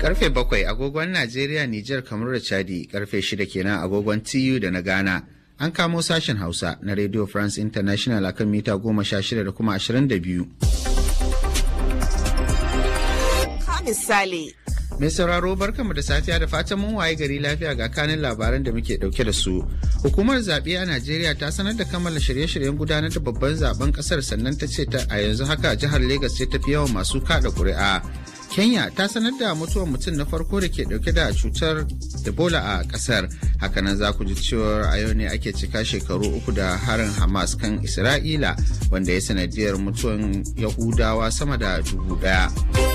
Karfe bakwai agogon Najeriya, Nijar, kamar da Chadi, karfe shida kenan agogon TU da na Ghana. An kamo sashen Hausa na Radio France International akan mita goma sha shida da kuma ashirin da biyu. misali. Mai sauraro barkanmu da safiya da fatan mun waye gari lafiya ga kanin labaran da muke dauke da su. Hukumar zaɓe a Najeriya ta sanar da kammala shirye-shiryen gudanar da babban zaben ƙasar sannan ta ce ta a yanzu haka jihar Legas ce tafi yawan masu kaɗa ƙuri'a. Kenya ta sanar da mutuwar mutum na farko da ke dauke da cutar Ebola a ƙasar. Hakanan za ku ji cewar a yau ne ake cika shekaru uku da harin Hamas kan Isra'ila wanda ya sanadiyar mutuwan Yahudawa sama da dubu ɗaya.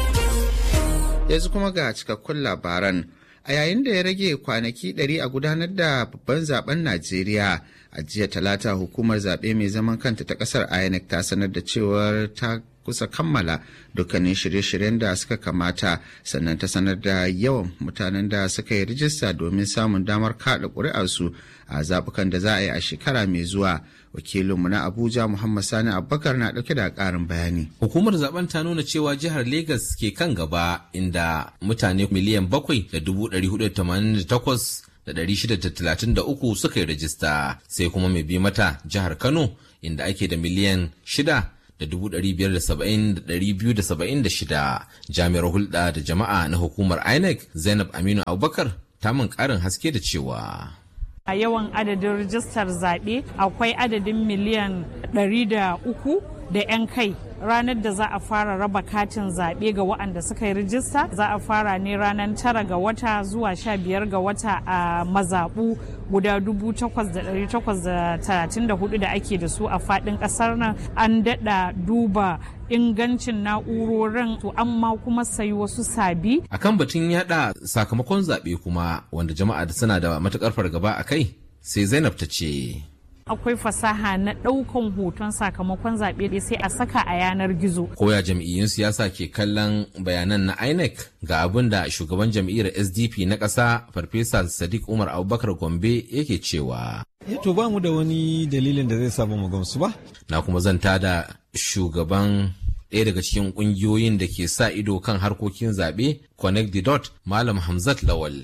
yanzu kuma ga cikakkun labaran a yayin da ya rage kwanaki 100 a gudanar da babban zaben najeriya a jiya talata hukumar zaɓe mai zaman kanta ta ƙasar inec ta sanar da cewar ta kusa kammala dukkanin shirye-shiryen da suka kamata sannan ta sanar da yawan mutanen da suka yi rijista domin samun damar kaɗa ƙuri'arsu a zaɓukan da za a yi a shekara mai zuwa wakilinmu na abuja muhammad sani abubakar na ɗauke da ƙarin bayani hukumar zaben ta nuna cewa jihar Legas ke kan gaba inda mutane miliyan bakwai da dubu ɗari hudu tamanin da takwas da ɗari shida da talatin da uku suka yi rajista sai kuma mai bi mata jihar kano inda ake da miliyan shida da dubu ɗari biyar da saba'in da ɗari biyu da saba'in da shida jami'ar hulɗa da jama'a na hukumar inec zainab aminu abubakar ta min ƙarin haske da cewa a yawan adadin rijistar zaɓe akwai adadin miliyan 300 da 'yan kai ranar da za a fara raba katin zaɓe ga waɗanda suka yi rijista za a fara ne ranar tara ga wata zuwa sha biyar ga wata a mazaɓu guda dubu takwas da ɗari takwas da talatin da hudu da ake da su a faɗin ƙasar nan an daɗa duba ingancin na'urorin to amma kuma sayi wasu sabi. akan batun yada sakamakon zaɓe kuma wanda jama'a da suna da matukar fargaba a kai sai zainab ta ce akwai fasaha na ɗaukan hoton sakamakon zaɓe sai a saka a yanar gizo. Koya jam'iyyun siyasa ke kallon bayanan na INEC ga abin da shugaban jam'iyyar SDP na ƙasa Farfesa Sadiq Umar Abubakar Gombe yake cewa. To ba mu da wani dalilin da zai samu mu gamsu ba. Na kuma zanta da shugaban ɗaya daga cikin ƙungiyoyin da ke sa ido kan harkokin zaɓe Connect the Dot Malam Hamzat Lawal.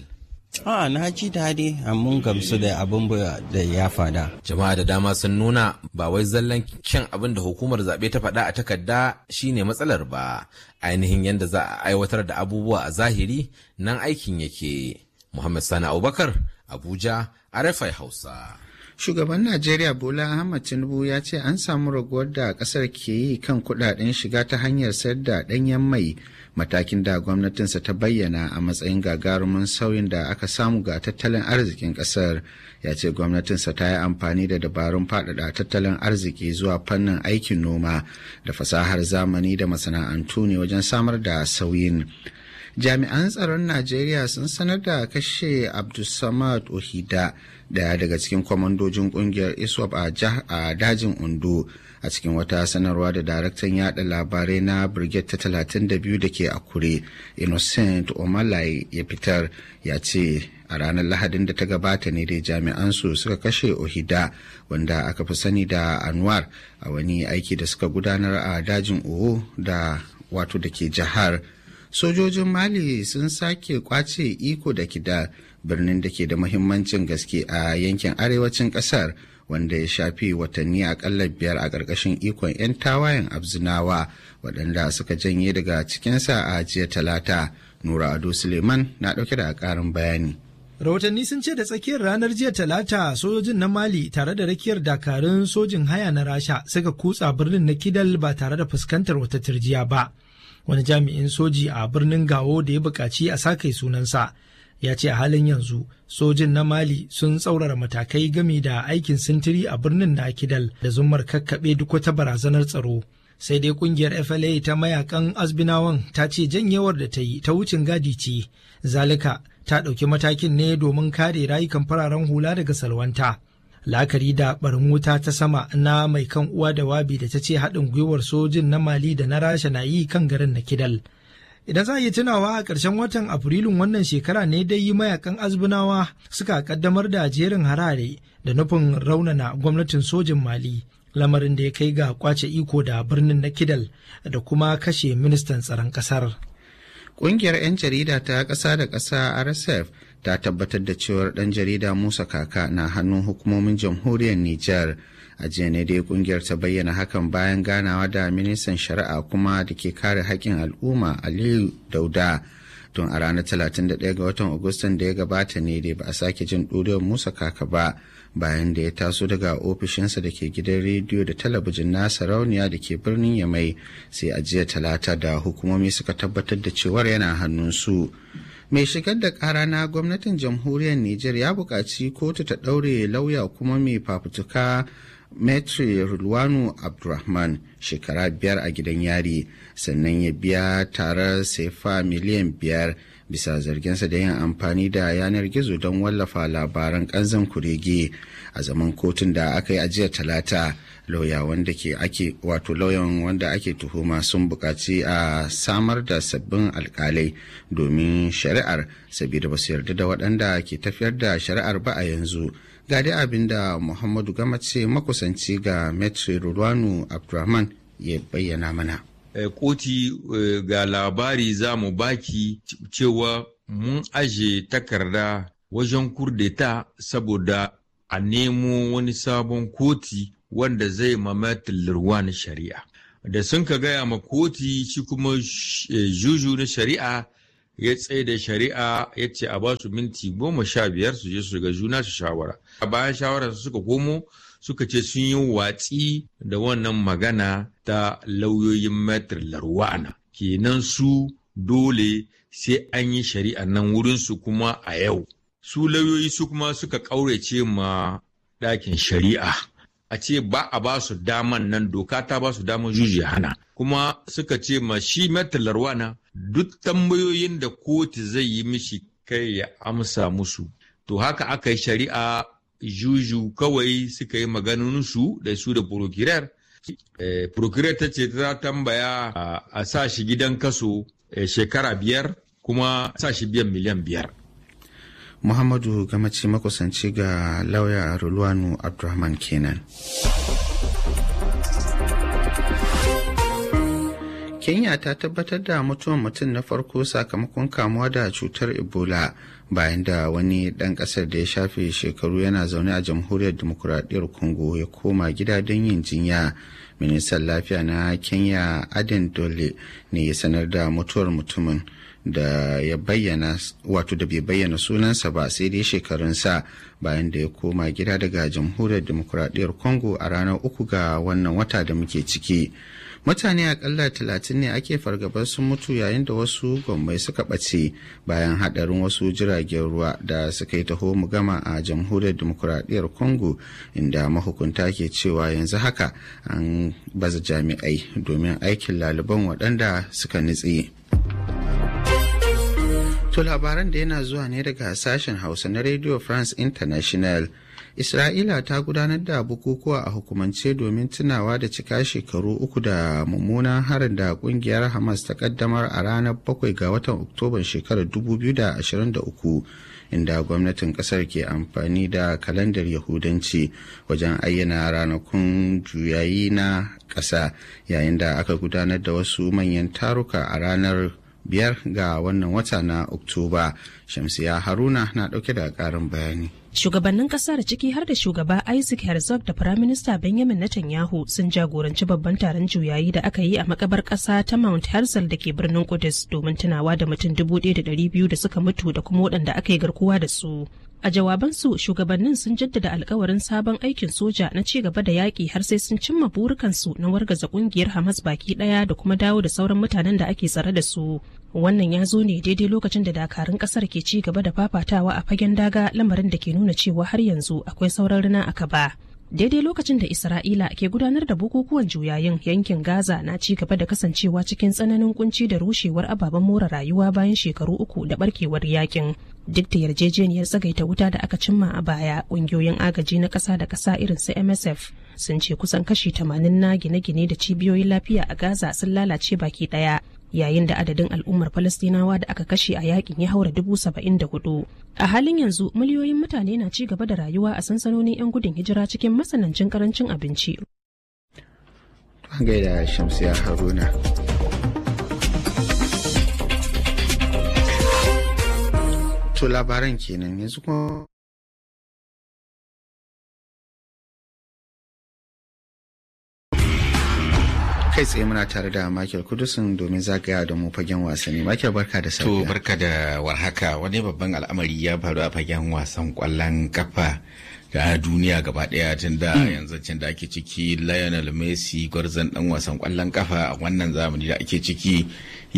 A na ji daɗi mun gamsu da abin da ya fada. Jama'a da dama sun nuna ba wai zallan kyan abin da hukumar zaɓe ta faɗa a takarda shine matsalar ba. Ainihin yadda za a aiwatar da abubuwa a zahiri nan aikin yake. Muhammad Sani Abubakar, Abuja, RFI Hausa. Shugaban Najeriya Bola Ahmad Tinubu ya ce an samu raguwar da ƙasar ke yi kan kuɗaɗen shiga ta hanyar sayar da ɗanyen mai matakin da gwamnatinsa ta bayyana a matsayin gagarumin sauyin da aka samu ga tattalin arzikin ƙasar ya ce gwamnatinsa ta yi amfani da dabarun faɗaɗa tattalin arziki zuwa fannin aikin noma da fasahar zamani da masana'antu ne wajen samar da sauyin. jami'an tsaron najeriya sun sanar da kashe abdulsamad ohida daya daga cikin kwamandojin kungiyar iswap a dajin ondo a cikin wata sanarwa da daraktan yada labarai na brigade ta 32 da ke akure innocent omalai ya fitar ya ce a ranar lahadin da ta gabata ne dai jami'an su suka kashe ohida wanda aka fi sani da anwar a wani aiki da suka gudanar a dajin owo da wato da ke jihar sojojin mali sun sake kwace iko da kida birnin da ke da mahimmancin gaske a yankin arewacin kasar wanda ya shafi watanni akalla biyar a ƙarƙashin ikon 'yan tawayen abzinawa waɗanda suka janye daga cikinsa a jiya talata nura ado suleiman na ɗauke da ƙarin bayani rahotanni sun ce da tsakiyar ranar jiya talata sojojin na mali tare da rakiyar dakarun sojin haya na rasha suka kutsa birnin na kidal ba tare da fuskantar wata turjiya ba wani jami'in soji a birnin gawo da ya buƙaci a sakai sunansa ya ce a halin yanzu sojin na mali sun tsaurara matakai gami da aikin sintiri a birnin na kidal da zumar kakkaɓe duk wata barazanar tsaro sai dai kungiyar fla ta mayakan azbinawan ta ce janyewar da ta yi ta wucin gadi ce zalika ta ɗauki matakin ne domin kare rayukan fararen hula daga salwanta la'akari da barin wuta ta sama na mai kan uwa da wabi da ta ce haɗin gwiwar sojin na mali da na rasha na yi kan garin na kidal idan za a yi tunawa a ƙarshen watan afrilun wannan shekara ne dai yi mayakan azbunawa suka kaddamar da jerin harare da nufin raunana gwamnatin sojin mali lamarin da ya kai ga kwace iko da birnin na kidal da kuma kashe ministan tsaron ƙasar Ƙungiyar 'yan jarida ta ƙasa da ƙasa RSF ta tabbatar da cewar ɗan jarida Musa Kaka na hannun hukumomin jamhuriyar Nijar. A jiya ne dai ƙungiyar ta bayyana hakan bayan ganawa da ministan shari'a kuma da ke kare haƙƙin al'umma Aliyu Dauda. Tun a ranar 31 ga watan Agustan da ya gabata ne dai ba a sake jin ɗuriyar Musa Kaka ba. bayan da ya taso daga ofishinsa da ke gidan rediyo da talabijin na sarauniya da ke birnin yamai sai a jiya talata da hukumomi suka tabbatar da cewar yana hannunsu mai shigar da kara na gwamnatin jamhuriyar niger ya buƙaci kotu ta ɗaure lauya kuma mai fafutuka metri rulwanu abdulrahman shekara biyar a gidan yari sannan ya biya tarar sefa miliyan biyar bisa zarginsa da yin amfani da yanar gizo don wallafa labaran kanzan kurege a zaman kotun da aka yi ajiyar talata lauya wanda ke ake wato lauyan wanda ake tuhuma sun buƙaci a samar da sabbin alkalai domin shari'ar saboda ba su yarda da waɗanda ke tafiyar da shari'ar ba a yanzu ga dai abin da muhammadu gamace makusanci ga metri rulwanu abdulrahman ya bayyana mana koti ga labari za mu baki cewa mun aje takarda wajen kurdeta saboda a nemo wani sabon koti wanda zai mamatin na shari'a da sun ka gaya ma koti shi kuma juju na shari'a ya tsaye da shari'a ya ce a ba su minti goma sha biyar su je su ga juna su shawara a bayan shawarar suka komo suka ce sun yi watsi da wannan magana ta lauyoyin metr larwana kenan su dole sai an yi shari'a nan wurinsu kuma a yau su lauyoyi su kuma suka ƙaurace ma ɗakin shari'a a ce ba a ba su daman nan doka ta ba su daman juji hana kuma suka ce ma shi metr larwana duk tambayoyin da kotu zai yi mishi kai ya amsa musu to haka aka yi shari'a juju kawai suka yi maganinsu da su da prokirar. Eh, prokirar ta ce ta tambaya a sa shi gidan kaso eh, shekara biyar kuma sa shi biyan miliyan biyar. Muhammadu Gamaci makusanci ga lauya Rulwanu Abdulrahman kenan. Kenya ta tabbatar da mutuwar mutum na farko sakamakon kamuwa da cutar Ebola bayan da wani ɗan ƙasar da ya shafe shekaru yana zaune a jamhuriyar demokuraɗiyyar Congo ya koma gida don yin jinya. Ministan lafiya na Kenya Aden Dole ne ya sanar da mutuwar mutumin da ya bayyana wato da bai bayyana sunansa ba sai dai shekarunsa bayan da ya koma gida daga jamhuriyar demokuraɗiyyar Congo a ranar uku ga wannan wata da muke ciki. mutane akalla talatin ne ake fargabar sun mutu yayin da wasu gwammai suka ɓace bayan haɗarin wasu jiragen ruwa da suka yi taho mu gama a jamhuriyar demokuraɗiyyar congo inda mahukunta ke cewa yanzu haka an baza jami'ai domin aikin laliban waɗanda suka nutse. To labaran da yana zuwa ne daga sashen Hausa na Radio France International. Isra'ila ta gudanar da bukukuwa a hukumance domin tunawa da cika shekaru uku da mummunan harin da kungiyar Hamas ta kaddamar a ranar bakwai ga watan Oktoban shekarar 2023 inda gwamnatin kasar ke amfani da kalandar Yahudanci wajen ayyana ranakun juyayi na ƙasa yayin da aka gudanar da wasu manyan taruka a ranar biyar ga wannan wata na Oktoba. Shamsiya Haruna na ɗauke da ƙarin bayani. Shugabannin kasar ciki har da shugaba Isaac Herzog da Firaminista Benjamin Netanyahu sun jagoranci babban taron juyayi da aka yi a makabar kasa ta Mount Herzl da ke birnin Kudus domin tunawa da mutum dubu ɗaya da ɗari biyu da suka mutu da kuma waɗanda aka yi garkuwa da su. A jawabansu shugabannin sun jaddada alkawarin sabon aikin soja na ci gaba da yaƙi har sai sun cimma burukansu na wargaza ƙungiyar Hamas baki ɗaya da kuma dawo da sauran mutanen da ake tsare da su. Wannan ya zo ne daidai lokacin da dakarun ƙasar ke ci gaba da fafatawa a fagen daga lamarin da ke nuna cewa har yanzu akwai sauran rina a kaba. Daidai lokacin da Isra'ila ke gudanar da bukukuwan juyayin yankin Gaza na ci gaba da kasancewa cikin tsananin kunci da rushewar ababen more rayuwa bayan shekaru uku da barkewar yakin. Duk da yarjejeniyar tsagaita wuta da aka cimma a baya, ƙungiyoyin agaji na ƙasa da ƙasa irin su MSF sun ce kusan kashi 80 na gine-gine da cibiyoyin lafiya a Gaza sun lalace baki ɗaya. yayin da adadin al'ummar Falastinawa da aka kashe a yakin ya haura dubu saba'in da hudu. A halin yanzu miliyoyin mutane na ci gaba da rayuwa a sansanonin 'yan gudun hijira cikin matsanancin karancin abinci. gaida Shamsiya Haruna. To labaran kenan yanzu kuma kai tsaye muna tare da Michael Kudusin domin zagaya da mu fagen wasanni. Michael barka da To safiya. barka da warhaka wani babban al'amari ya faru a fagen wasan kwallon kafa da duniya gaba daya tun da yanzu cin da ake ciki Lionel Messi gwarzon dan wasan kwallon kafa a wannan zamani da ake ciki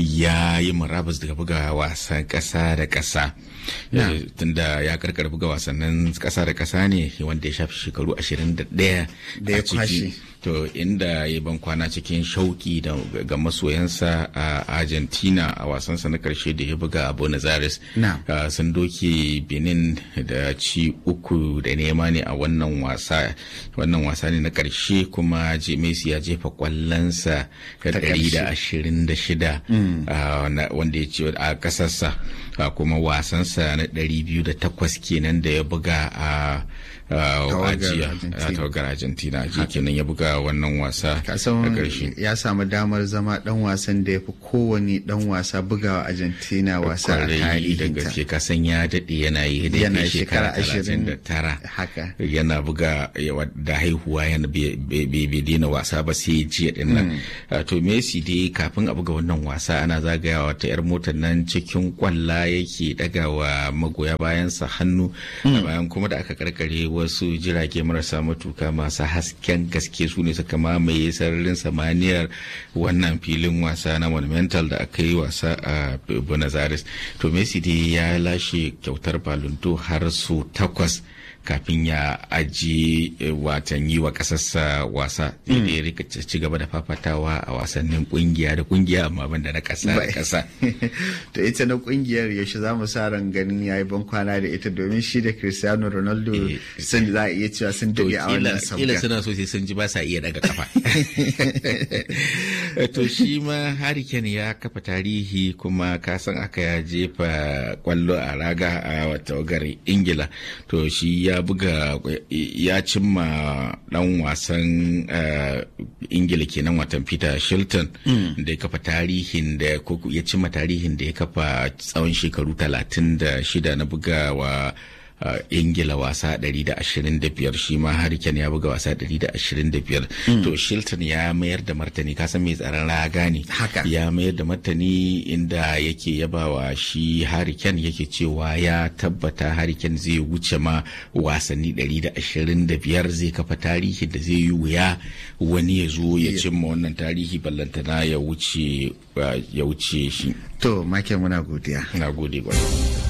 ya yi murabus daga buga wasan kasa da kasa Yeah. Eh, tunda ya karkar buga wasannin kasa da kasa ne wanda ya shafi shekaru 21 Da ya a ciki. kwashe. to inda ya ban kwana cikin shauki da ga masoyansa a argentina a wasansa na karshe da ya buga a buenos aires Na. Uh, sun doke benin da ci uku da nema ne a wannan wasa wannan wasa ne na karshe kuma je- messi ya jefa kwallonsa ta Ta ɗari da ƙarshe. ashirin da shida uh, na- wanda ya ci a ƙasarsa uh, kuma wasansa na ɗari biyu da takwas kenan da ya buga a uh, Tawagar ajiya Argentina. a tawagar argentina ji kenan ya buga wannan wasa na kasan ƙarshe ya samu damar zama dan wasan da ya fi kowane dan wasa bugawa Argentina wasa a kwarai da tarihinta. gaske kasan ya daɗe yana yi da Yana yana shekara shekara ashirin da tara haka. yana buga yawa- da haihuwa yana bai bai- bai daina wasa ba sai jiya din nan Uh, to Messi dai kafin a buga wannan wasa ana zagayawa ta yar motar nan cikin kwalla yake daga wa magoya bayansa hannu bayan kuma da aka karkare wasu jirage marasa matuka masu hasken gaske su ne suka mamaye sararin samaniyar wannan filin wasa na monumental da aka yi wasa a buenos aires to messi dai ya lashe kyautar balunto har su takwas kafin ya aji eh, watan yi wa kasarsa wasa da ya rika ci gaba da fafatawa a wasannin kungiya da kungiya amma banda na kasa da kasa to ita na kungiyar yaushe za mu sa ran ganin yayi ban kwana da ita domin shi da Cristiano Ronaldo Eh. sun za a iya cewa sun to dade a kila wannan kila sabga. suna so sai sun ji ba sa iya daga kafa to shi ma hariken ya kafa tarihi kuma ka san aka ya jefa kwallo a raga a tawagar ingila to shi ya buga ya cimma dan wasan eh, ingila kenan watan peter shilton da ya kafa tarihin da ko ya cimma tarihin da ya kafa tsawon shekaru 36 na bugawa uh, ingila wasa 125 shi ma hariken ya buga wasa 125 to shilton ya mayar da martani kasan mai tsaron raga ne Haka. ya mayar da martani inda yake yabawa shi hariken yake cewa ya tabbata hariken zai wuce ma wasanni 125 zai kafa tarihi da zai yi wuya wani ya zo ya cimma wannan tarihi ballantana ya wuce uh, ya wuce shi To Michael muna godiya. na gode gwamnati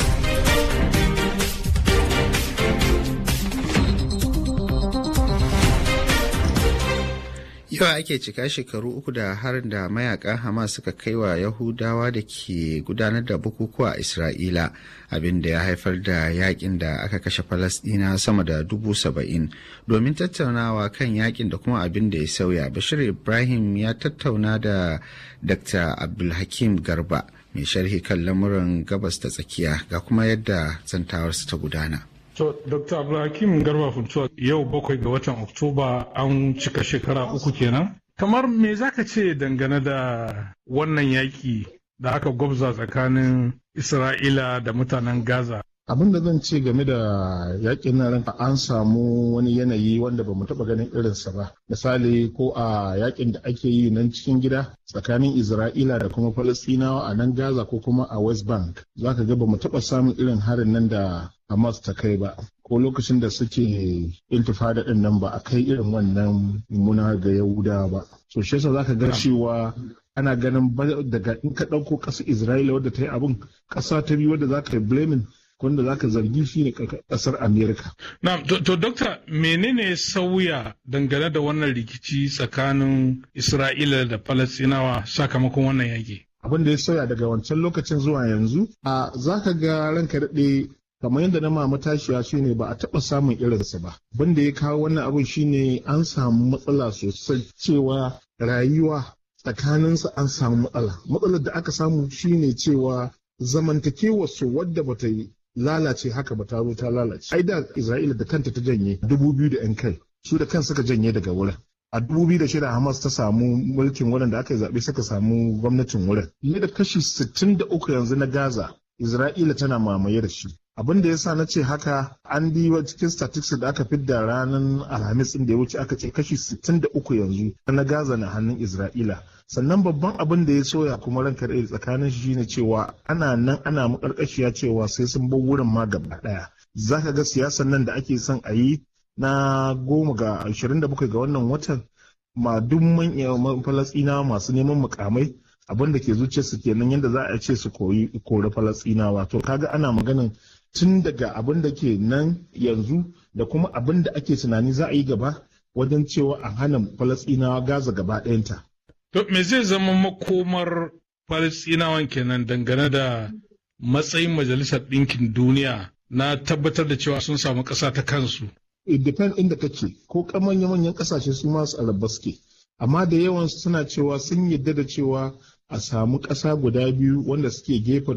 Yau ake cika shekaru uku da harin da mayakan Hamas suka kai wa Yahudawa da ke gudanar da bukukuwa a Isra'ila abin da ya haifar da yakin da aka kashe Falasɗina sama da dubu saba'in. Domin tattaunawa kan yakin da kuma abin da ya sauya, Bashir Ibrahim ya tattauna da Dr. Abdulhakim Garba mai sharhi kan lamuran gabas ta tsakiya ga kuma yadda zantawarsa ta gudana. To, Dr. Abdulhakim Garba Funtuwa yau bakwai ga watan Oktoba an cika shekara uku kenan. Kamar me za ka ce dangane da wannan yaƙi da aka gwabza tsakanin Isra'ila da mutanen Gaza? abin da zan ce game da yakin nan an samu wani yanayi wanda ba mu taɓa ganin irinsa ba misali ko a yakin da ake yi nan cikin gida tsakanin isra'ila da kuma falastinawa a nan gaza ko kuma a west bank za ka ga ba mu taɓa samun irin harin nan da hamas ta kai ba ko lokacin da suke intifada din nan ba a kai irin wannan mummuna ga yahudawa ba so shi yasa za ka ga cewa ana ganin daga in ka ɗauko ƙasar isra'ila wadda ta yi abin ƙasa ta biyu wadda za ka yi blaming wanda za ka zargi shi ne kasar amerika na to, to dokta menene sauya dangane da wannan rikici tsakanin isra'ila da falastinawa sakamakon wannan yaƙi abin da ya sauya daga wancan lokacin zuwa yanzu a za ka ga ranka daɗe kamar yadda na mama tashiya shi ne ba a taɓa samun irinsa ba abin da ya kawo wannan abin shine an samu matsala sosai cewa rayuwa tsakaninsa an samu matsala matsalar da aka samu shine cewa zamantakewarsu wadda bata yi lalace haka ba ta zo ta lalace. Ai da Isra'ila da kanta ta janye dubu biyu da ‘yan kai su da kan suka janye daga wurin. A dubu biyu da shida Hamas ta samu mulkin wurin da aka yi zaɓe suka samu gwamnatin wurin. Fiye da kashi sittin da uku yanzu na Gaza Isra'ila tana mamaye da shi. Abin da yasa na ce haka an bi cikin statistics da aka fidda ranar Alhamis ɗin da ya wuce aka ce kashi 63 yanzu na Gaza na hannun Isra'ila. Sannan babban abin da ya soya kuma ranka da tsakanin shi shine cewa ana nan ana makarkashiya cewa sai sun bar wurin ma gaba ɗaya. Za ka ga siyasan nan da ake son a yi na goma ga 27 ga wannan watan ma duk manyan falasɗinawa masu neman mukamai abin da ke zuciyarsu kenan yadda za a ce su koyi kori falastinawa to kaga ana maganin tun daga abin da ke nan yanzu da kuma abin da ake tunani za a yi gaba wajen cewa a hana falastinawa gaza gaba ɗayanta. To me zai zama makomar falastinawan kenan dangane da matsayin majalisar ɗinkin duniya na tabbatar da cewa sun samu ƙasa ta kansu. It depend inda kake ko manya manyan ƙasashe su masu araba suke. amma da yawan suna cewa sun yadda da cewa a samu ƙasa guda biyu wanda suke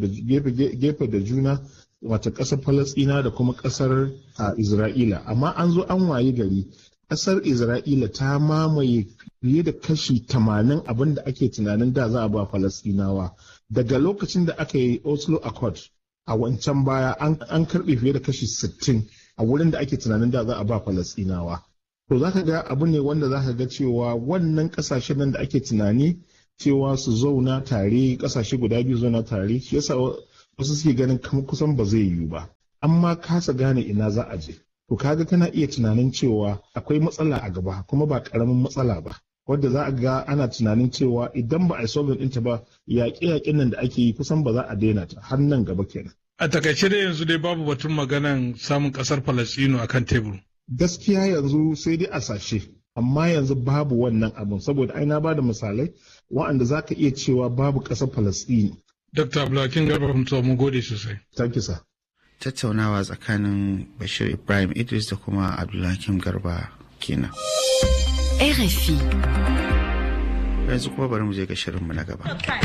gefe da juna wata ƙasar falasɗina da kuma ƙasar isra'ila amma an zo an waye gari ƙasar isra'ila ta mamaye fiye da kashi tamanin abin da ake tunanin da za a ba falasɗinawa daga lokacin da aka yi oslo accord a wancan baya an karɓe fiye da kashi sittin a wurin da ake tunanin da za a ba falasɗinawa to za ka ga abu ne wanda za ka ga cewa wannan kasashen nan da ake tunani cewa su zauna tare kasashe guda biyu zauna tare shi yasa wasu suke ganin kusan ba zai yiwu ba amma kasa gane ina za a je to kaga kana iya tunanin cewa akwai matsala a gaba kuma ba karamin matsala ba wadda za a ga ana tunanin cewa idan ba a yi solving ɗinta ba yaƙe-yaƙen nan da ake yi kusan ba za a daina ta har nan gaba kenan. A takaice da yanzu dai babu batun maganan samun ƙasar Falasɗinu akan tebur. gaskiya yanzu sai dai a sashe amma yanzu babu wannan abin saboda ai na bada misalai wa'anda za ka iya cewa babu ƙasar falastini dr abdulhakim garba mutuwa mun gode sosai thank you sir tattaunawa tsakanin bashir ibrahim idris da kuma abdulhakim garba kenan RFI yanzu kuma bari mu je ga shirinmu na gaba